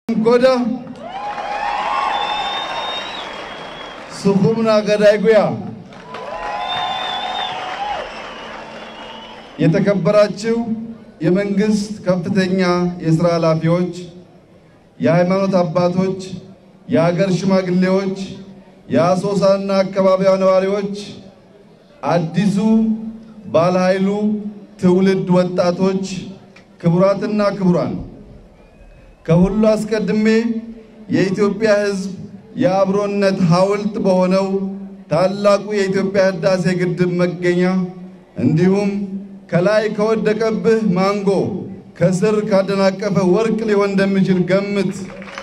ጎዳ ሱኹምና ገዳይ ጉያ የተከበራችሁ የመንግስት ከፍተኛ የሥራ ኃላፊዎች፣ የሃይማኖት አባቶች፣ የሀገር ሽማግሌዎች፣ የአሶሳና አካባቢዋ ነዋሪዎች፣ አዲሱ ባለኃይሉ ትውልድ ወጣቶች፣ ክቡራትና ክቡራን፣ ከሁሉ አስቀድሜ የኢትዮጵያ ሕዝብ የአብሮነት ሐውልት በሆነው ታላቁ የኢትዮጵያ ሕዳሴ ግድብ መገኛ እንዲሁም ከላይ ከወደቀብህ ማንጎ ከስር ካደናቀፈ ወርቅ ሊሆን እንደሚችል ገምት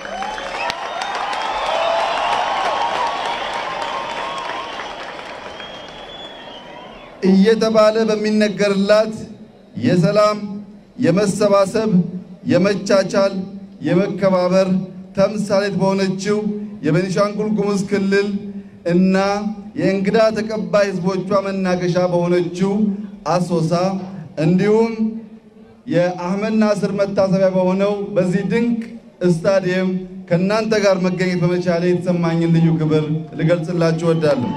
እየተባለ በሚነገርላት የሰላም፣ የመሰባሰብ፣ የመቻቻል፣ የመከባበር ተምሳሌት በሆነችው የቤኒሻንጉል ጉሙዝ ክልል እና የእንግዳ ተቀባይ ሕዝቦቿ መናገሻ በሆነችው አሶሳ እንዲሁም የአህመድ ናስር መታሰቢያ በሆነው በዚህ ድንቅ ስታዲየም ከእናንተ ጋር መገኘት በመቻሌ የተሰማኝን ልዩ ክብር ልገልጽላችሁ እወዳለሁ።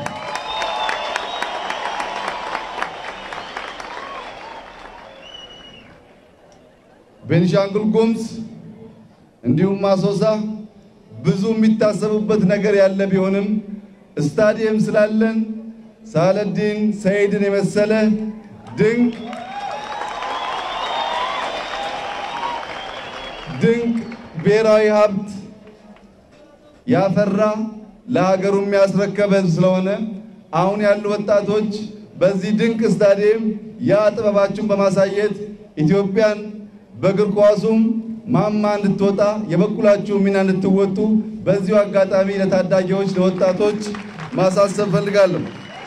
ቤኒሻንጉል ጉሙዝ እንዲሁም አሶሳ ብዙ የሚታሰቡበት ነገር ያለ ቢሆንም ስታዲየም ስላለን ሳለዲን ሰይድን የመሰለ ድንቅ ድንቅ ብሔራዊ ሀብት ያፈራ ለሀገሩ የሚያስረከበ ስለሆነ አሁን ያሉ ወጣቶች በዚህ ድንቅ ስታዲየም ያ ጥበባችሁን በማሳየት ኢትዮጵያን በእግር ኳሱም ማማ እንድትወጣ የበኩላችሁ ሚና እንድትወጡ በዚሁ አጋጣሚ ለታዳጊዎች ለወጣቶች ማሳሰብ ፈልጋለሁ።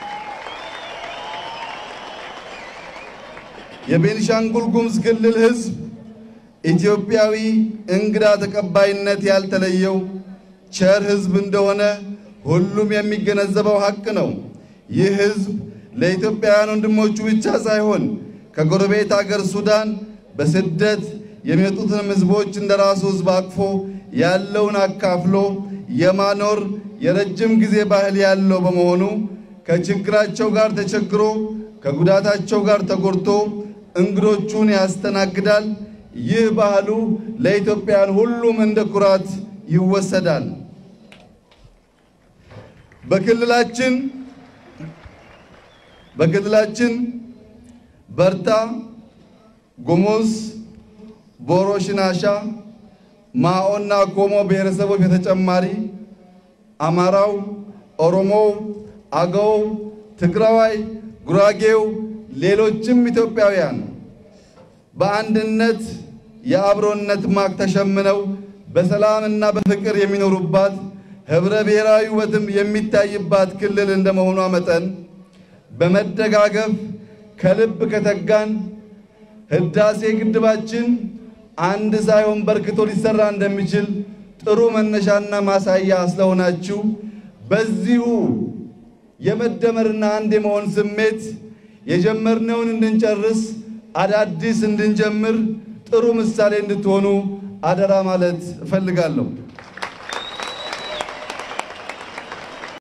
የቤኒሻንጉል ጉሙዝ ክልል ሕዝብ ኢትዮጵያዊ እንግዳ ተቀባይነት ያልተለየው ቸር ሕዝብ እንደሆነ ሁሉም የሚገነዘበው ሀቅ ነው። ይህ ሕዝብ ለኢትዮጵያውያን ወንድሞቹ ብቻ ሳይሆን ከጎረቤት አገር ሱዳን በስደት የሚመጡትንም ሕዝቦች እንደራሱ ሕዝብ አቅፎ ያለውን አካፍሎ የማኖር የረጅም ጊዜ ባህል ያለው በመሆኑ ከችግራቸው ጋር ተቸግሮ ከጉዳታቸው ጋር ተጎድቶ እንግዶቹን ያስተናግዳል። ይህ ባህሉ ለኢትዮጵያን ሁሉም እንደ ኩራት ይወሰዳል። በክልላችን በክልላችን በርታ፣ ጉሙዝ፣ ቦሮ፣ ሽናሻ፣ ማኦና ኮሞ ብሔረሰቦች በተጨማሪ አማራው፣ ኦሮሞው፣ አገው፣ ትግራዋይ፣ ጉራጌው፣ ሌሎችም ኢትዮጵያውያን በአንድነት የአብሮነት ማቅ ተሸምነው በሰላምና በፍቅር የሚኖሩባት ህብረ ብሔራዊ ውበትም የሚታይባት ክልል እንደመሆኗ መጠን በመደጋገፍ ከልብ ከተጋን ህዳሴ ግድባችን አንድ ሳይሆን በርክቶ ሊሰራ እንደሚችል ጥሩ መነሻና ማሳያ ስለሆናችሁ በዚሁ የመደመርና አንድ የመሆን ስሜት የጀመርነውን እንድንጨርስ አዳዲስ እንድንጀምር ጥሩ ምሳሌ እንድትሆኑ አደራ ማለት እፈልጋለሁ።